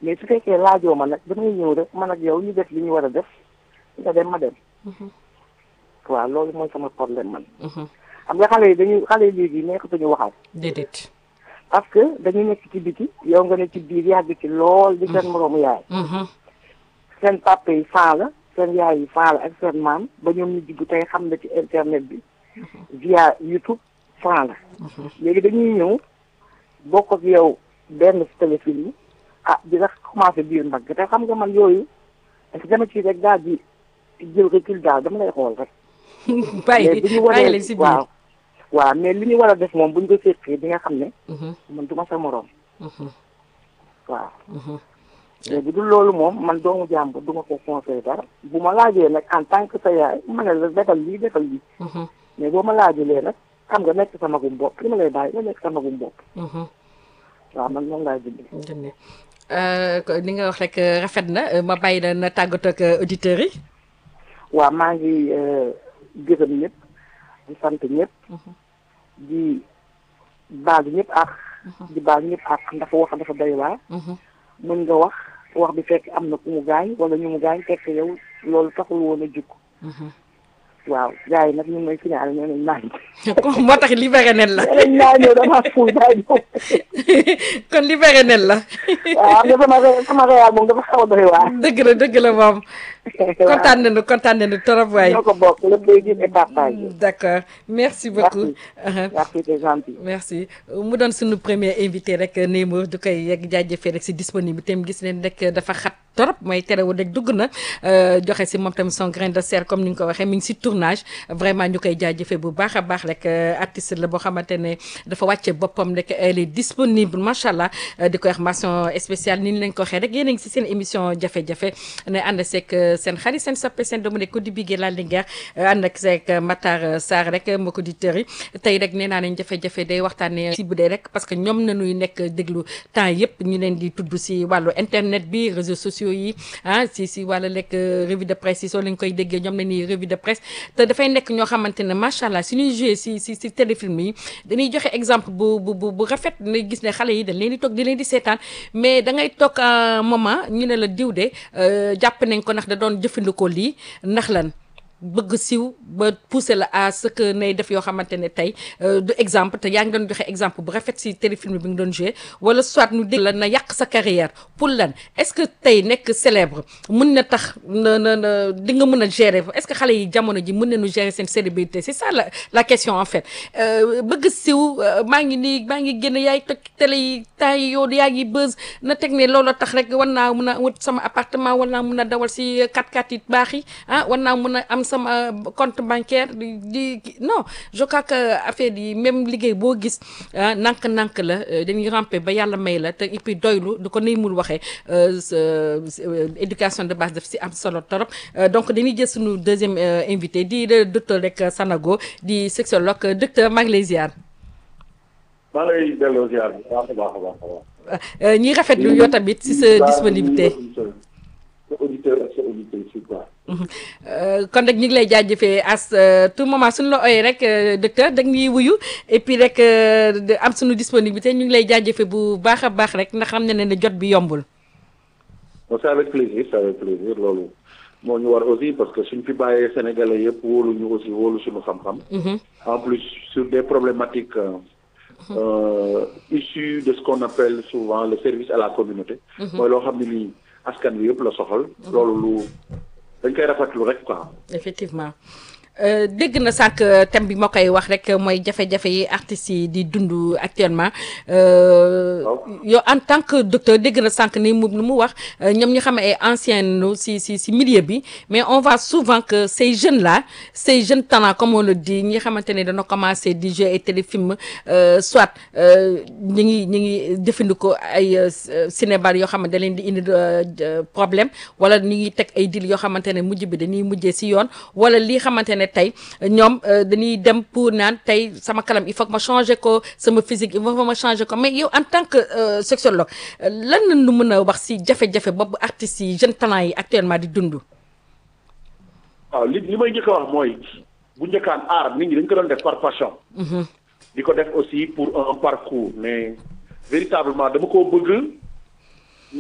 mais su fekkee laajoo ma nag damay ñëw rek man ak yow ñu def li ñu war a def nga dem ma dem waaw loolu mooy sama problème man xam nga xale yi dañuy xale yi léegi nekkatuñu waxaat déedéet parce que dañu nekk ci biti yow nga ne ci biir yàgg ci lool di seen moroomu yaay seen papa yi faa la seen yaay yi faa la ak seen maam ba ñoom ñu dugg tey xam na ci internet bi via YouTube faa la léegi dañuy ñëw bokk ak yow benn téléfilm yi ah di la commencé biir mbagg te xam nga man yooyu parce que dama ci rek daal di jël recul daal dama lay xool rek bàyyi bu ñu bàyyi waree leen si biir waaw waaw mais li ñu war a def moom buñ ko séqee di nga xam ne man du ma sa moroom waaw mais bu dul loolu moom man doomu jàmbur du ma ko conseillé dara bu ma laajee nag en tant que sa yaay ma ne la defal lii defal lii mais boo ma laajulee nag xam nga nekk sa magum bopp li ma lay bàyyi nga nekk sa magum bopp waaw man noonu laay dundee dënne li nga wax rek rafet na ma bàyyi la na tàggatoo ak auditeurs yi waaw maa ngi gërëm ñëpp di sant ñëpp di baal ñëpp ak di baal ñëpp ak ndax wax dafa doy waar mën nga wax wax bi fekk am na ku mu gaañ wala ñu mu gaañ fekk yow loolu taxul woon a jug waaw gars yi nag ñu ngi may signalé nee nañ naan moo tax libéré nen la nee nañ naa ñëw dama fuuy daa ñëw kon libéré nen la waaw xam nga sama ré- sama réal moom dafa xaw a doy waar dëgg la dëgg la moom kontaan nañu kontaan nañu trop waay ñoo ko bokk lépp day gis et partage d'accord merci beaucoup merci c'est gentil merci mu doon suñu premier invité rek Neymar du koy yegg jaajëfee rek si disponibilité am gis leen rek dafa xat trop mooy terewul rek dugg na joxe si moom tamit son grain de sel comme ni nga ko waxee mi ngi si tournage vraiment ñu koy jaajëfee bu baax a baax rek artiste la boo xamante ne dafa wàcce boppam rek elle est disponible macha allah di ko wax mention spéciale ni ñu leen ko waxee rek yéen a ngi si seen émission jafe-jafe ne ànd seeg seen xarit seen soppe seen doomu ne ko di bigee la linguère ànd ak seeg Matar Sarr rek mbokk auditeurs yi tey rek nee naa leen jafe-jafe day waxtaanee si bu dee rek parce que ñoom nañuy nekk déglu temps yëpp ñu leen di tudd si wàllu internet bi réseaux sociaux yi ah si si wàllu lekk revue de presse yi soo leen koy déggee ñoom la ñuy revue de presse te dafay nekk ñoo xamante ne macha allah suñuy joué si si si téléfilm yi dañuy joxe exemple bu bu bu bu rafet na gis ne xale yi dañ leen di toog di leen di seetaan mais da ngay toog un moment ñu ne la diw de jàpp nañ ko ndax da doon jëfandikoo lii ndax lan bëgg siw ba pousser la à ce que nay def yoo xamante ne tey du exemple te yaa ngi doon joxe exemple bu rafet si téléfilm bi nga doon joué wala soit nu dégg la na yàq sa carrière pour lan est-ce que tey nekk célèbre mun na tax na na na di nga mën a gérer est-ce que xale yi jamono ji mën nañu gérer seen célébrité c'est ça la la question en fait bëgg siw maa ngi nii maa ngi génn yaay toj télé yi temps yi yow yaa ngi buzz na teg ne loolu tax rek war naa mun a wut sama appartement war naa mun a dawal si 4x4 yi baax yi ah war naa mun a am sama compte bancaire di di non je crois que affaire yi même liggéey boo gis ah nànk-nànk la dañuy ramper ba yàlla may la te et puis doylu du ko nay mul waxee éducation de base daf si am solo torop donc dañuy jël suñu deuxième invité di docteur rek Sanogo di sexologue docteur maa ngi lay ziar. maa ngi lay delloo ziar bi baax a baax a baax a baax. ñi rafetlu yow tamit si sa disponibilité. sa auditeur ak sa auditrice yi quoi. kon rek ñu ngi lay jaajëfee as tout moment suñu la ooyee rek docteur da ñuy wuyu et puis rek am suñu disponibilité ñu ngi lay jaajëfee bu baax a baax rek ndax xam ne ne jot bi yombul. bon c'est avec plaisir c'est avec plaisir loolu moo ñu war aussi parce que suñ fi bàyyee sénégalais yëpp wóolu ñu aussi wóolu suñu xam-xam. en plus sur des problématiques. Euh, issu de ce qu'on appelle souvent le service à la communauté. mooy loo xam ne nii askan wi yëpp la soxal. loolu lu dañ koy rafetlu rek quoi. effectivement dégg na sànq thème bi ma koy wax rek mooy jafe-jafe yi artistes yi di dund actuellement. yow en tant que docteur dégg na sànq ni mu mu wax ñoom ñu xam ay anciens si si si milieu bi mais on voit souvent que ces jeunes là ces jeunes talents comme on le dit ñi xamante ne dana commencé di jouer ay téléfilm soit ñi ngi ñi ngi jëfandikoo ay cinébar yoo xamante da leen di indi problème wala ñi ngi teg ay dil yoo xamante ne mujj bi dañuy mujjee si yoon wala lii xamante ne tey ñoom dañuy dem pour naan tey sama kalam il faut que ma changer ko sama physique il faut que ma changer ko mais yow en tant que sexologue lan la ñu mën a wax si jafe-jafe boobu artistes yi jeunes talents yi actuellement di dund. waaw li li may njëkk a wax mooy bu njëkkaan aar nit ñi dañ ko doon def par passion. di ko def aussi pour un parcours mais véritablement dama koo bëgg